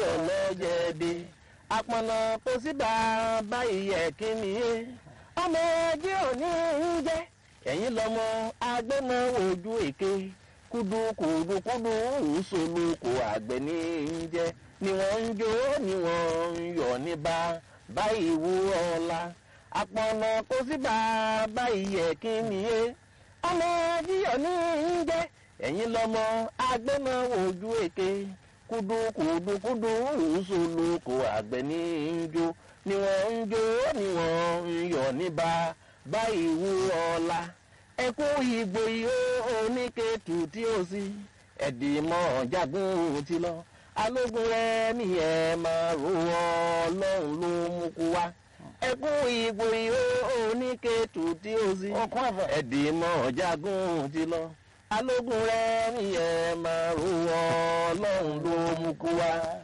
ọlọ́jẹ̀dẹ̀ àpọ̀nà kò sí bàbá ìyẹ̀ kíni yé ọmọ ẹjẹ́ òní ń jẹ́ ẹ̀yin lọ́mọ agbẹ́nà ojú èké kúdú kúdú kúdú ìṣòlù kò àgbẹ̀ ní í jẹ́ ni wọ́n ń jó ni wọ́n ń yọ̀ ní bá báyìí wú ọ̀la àpọ̀nà kò sí bàbá ìyẹ̀ kíni yé ọmọ jíyọ̀ ní í jẹ́ ẹ̀yin lọ́mọ agbẹ́nà ojú èké kúdú kúdú kúdú ìṣòlù kò àgbẹ̀ ní í jó ni wọ́n ń jó ni wọ́n ń yọ̀ ní bá báyìí wú ọ̀la ẹkú ìgbò yìí oníkètù tí ó sí ẹ̀dìmọ̀ jagun ti lọ alógun rẹ nìyẹn máa ro ọlọ́run ló mú kú wá ẹkú ìgbò yìí oníkètù tí ó sí Okun ẹ̀fẹ̀. ẹ̀dìmọ̀ jagun ti lọ alógun rẹ nìyẹn máa ro ọlọ́run ló mú kú wá